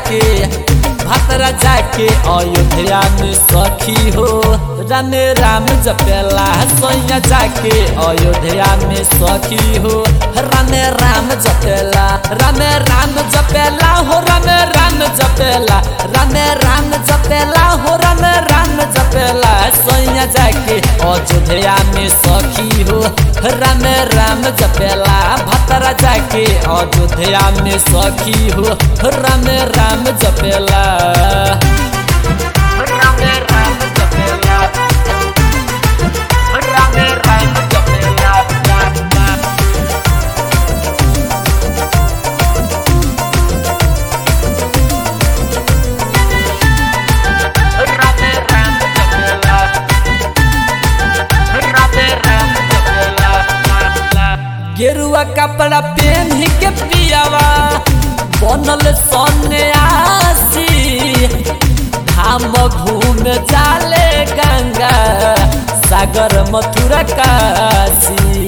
जाके भतरा जाके अयोध्या में सखी हो राम राम जपेला सोया जाके अयोध्या में सखी हो राम राम जपेला राम राम जपेला हो राम राम जपेला राम राम जपेला हो राम राम जपेला सोया जाके अयोध्या में सखी हो राम राम जपेला भतरा जाके अयोध्या में सखी हो राम राम जपेला राम राम जपेला राम राम जपेला राम राम जपेला राम राम जपेला गेरुआ कपड़ा पहन के पियावा बनल सन्यासी धाम घूम जाले गंगा सागर मथुरा काशी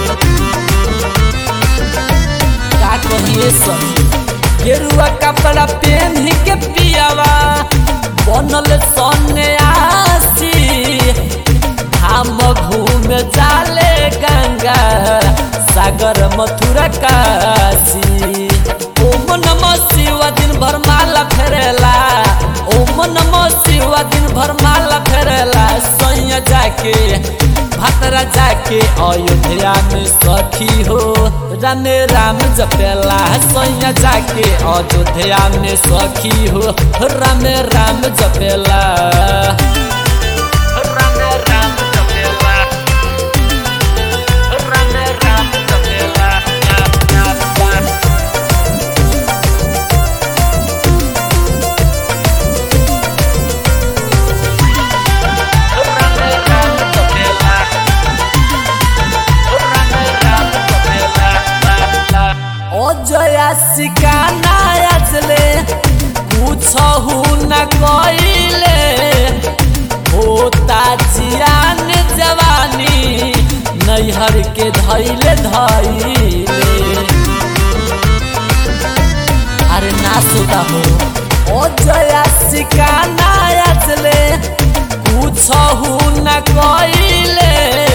का कहिए सब गेरुआ कपड़ा पहन के पियावा बनल सन्यासी धाम घूम जाले गंगा सागर मथुरा काशी ओम नमः शिव दिन भर माला फेरेला ओम नमः शिव दिन भर माला फेरेला सैया जाके भतरा जाके अयोध्या में सखी हो राम राम जपेला सैया जाके अयोध्या में सखी हो राम राम जपेला राम राम जपेला राम राम जपेला राम राम जपेला राम राम जपेला अजया सिकाना आजले पूछहु न कइले होता जियान जवानी नैहर के धैले धैले अरे ना सोता हो ओ जया सिकाना आजले पूछहु न कइले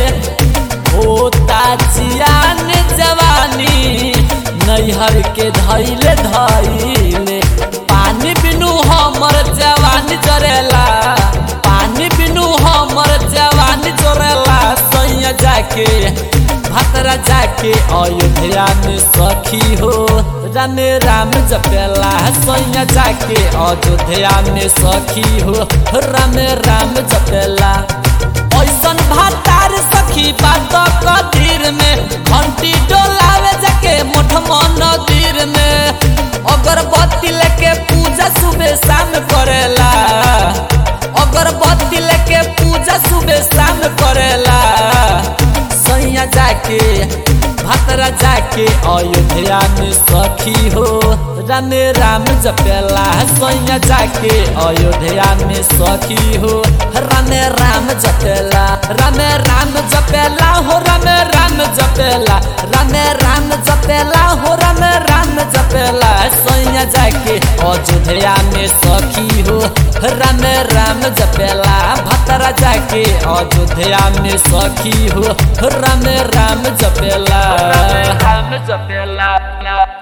होता जियान जवानी नैहर के धैले धैले पानी बिनु हमर जवानी जरेला पानी बिनु हमर जवानी जरेला सैया जाके भतरा जाके अयोध्या में सखी हो राम राम जपेला सैया जाके अयोध्या में सखी हो राम राम जपेला ऐसन भातार सखी बात कदीर में घंटी डोलावे जाके मोठ मंदिर में अगरबत्ती लेके पूजा सुबह शाम करेला अगरबत्ती लेके पूजा सुबह शाम करेला सैया जाके भतरा जाके अयोध्या में सखी हो राम राम जपेला सैया जाके अयोध्या में सखी हो राम राम जपेला राम राम जपेला हो राम राम जपेला राम राम जपेला हो राम राम जपेला सैया जाके अयोध्या में सखी हो राम राम जपेला भतरा जाके अयोध्या में सखी हो राम राम जपेला राम जपेला